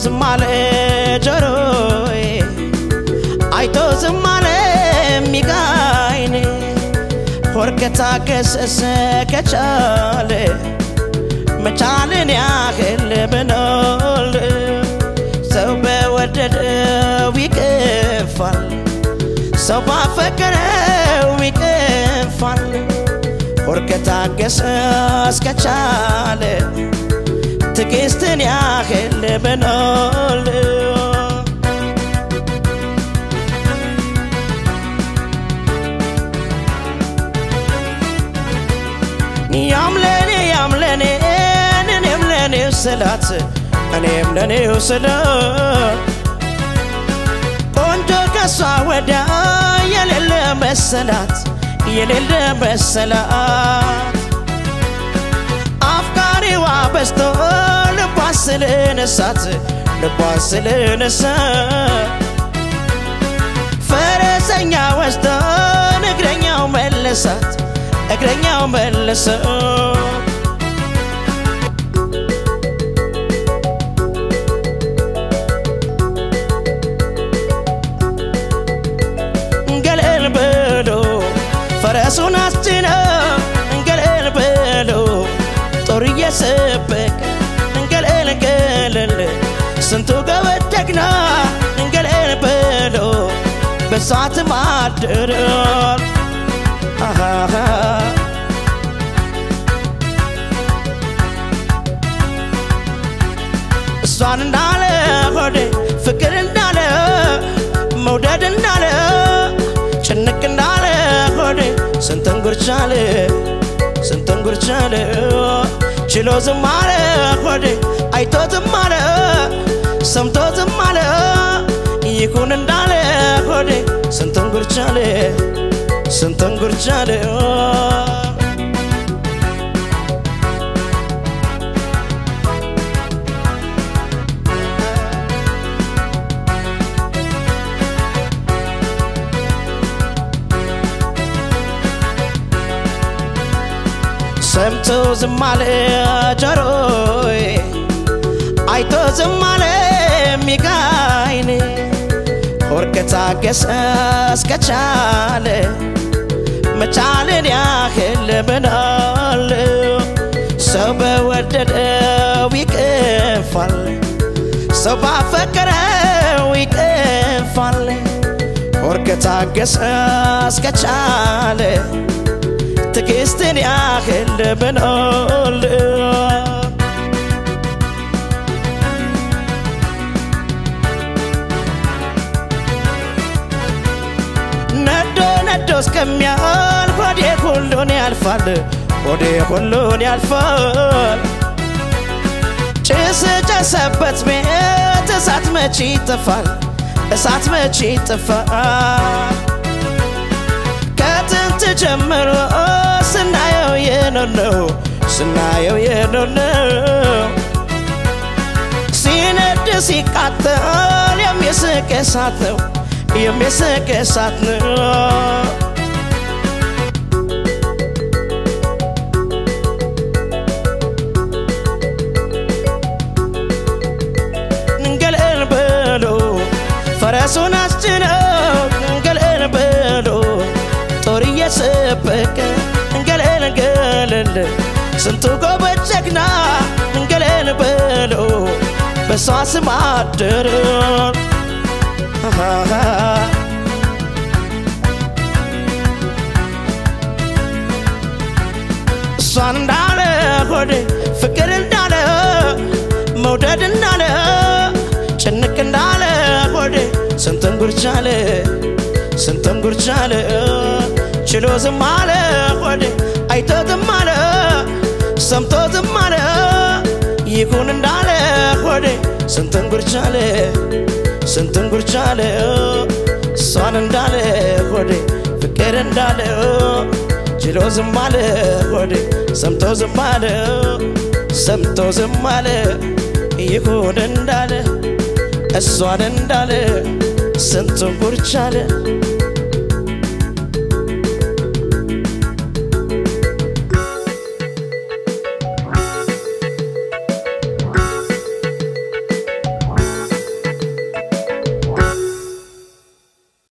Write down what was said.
ዝም አለ ጆሮዬ አይቶ ዝም አለ ሚጋይኔ ሆር ከታገሰሰ ከቻለ መቻልን ያህል ብኖል ሰው በወደደው ይቅፋል፣ ሰው ባፈቀረው ይቅፋል። ሆር ከታገሰ እስከቻለ ትዕግስትን ያህል ብኖል ያምለኔ ያምለኔ እኔም ለኔው ስላት እኔም ለኔው ስለ ቆንጆ ከሷ ወዲያ የሌለ መሰላት የሌለ መሰላት አፍቃሪዋ በዝቶ ልቧን ስለነሳት ልቧን ስለነሳ ፈረሰኛ ወስዶ እግረኛው መለሳት እግረኛው መለሰው ገለል ብሎ ፈረሱን አስጭነው ገለል ብሎ ጦር እየሰበቀ ገለል ገለል ስንቱ ገበደግና ገለል ብሎ በሳት ማድረል አሃሃ እሷን እንዳለ ሆዴ ፍቅር እንዳለ መውደድ እንዳለ ጭንቅ እንዳለ ሆዴ ስንትን ጉርቻለ ስንትን ጉርቻለ ችሎ ዝም አለ ሆዴ አይቶ ዝም አለ ሰምቶ ዝም አለ ይኩን እንዳለ ሆዴ ስንትን ጉርቻለ ስንትን ጉርቻለ ሰምቶ ዝም አለ ጆሮዬ አይቶ ዝም አለ ሚጋይኔ ሆር ከታገሰ እስከቻለ መቻልን ያህል ብናል ሰው በወደደው ይቅፋል፣ ሰው ባፈቀረው ይቅፋል። ሆር ከታገሰ እስከቻለ ትዕግስትን ያህል ብኖል ነዶ ነዶ እስከሚያልፍ ሆዴ ሁሉን ያልፋል፣ ሆዴ ሁሉን ያልፋል። ጭስ ጨሰበት ቤት እሳት መቼ ይጠፋል? እሳት መቼ ይጠፋል? ከጥንት ጀምሮ ስናየው የኖር ነው ስናየው የኖር ነው ሲነድ ሲቃጠል የሚስቅ እሳት ነው የሚስቅ እሳት ነው ገለል ብሎ ፈረሱን አስጭነው ገለል ብሎ ጦር እየሰበቀ ገለል ገለል ስንቱ ጎበዝ ጀግና ገለል ብሎ በሷ ስም አደረ እሷን እንዳለ ሆዴ ፍቅር እንዳለ መውደድ እንዳለ ጭንቅ እንዳለ ሆዴ ስንትን ጉርቻለ ስንትን ጉርቻለ ችሎ ዝም አለ ሆዴ አይቶ ዝም አለ ሰምቶ ዝም አለ ይሁን እንዳለ ሆዴ ስንትን ጉርቻለ ስንትን ጉርቻለ እሷን እንዳለ ሆዴ ፍቅር እንዳለ ችሎ ዝም አለ ሆዴ ሰምቶ ዝም አለ ሰምቶ ዝም አለ ይሁን እንዳለ እሷን እንዳለ ስንቱን ጉርቻለ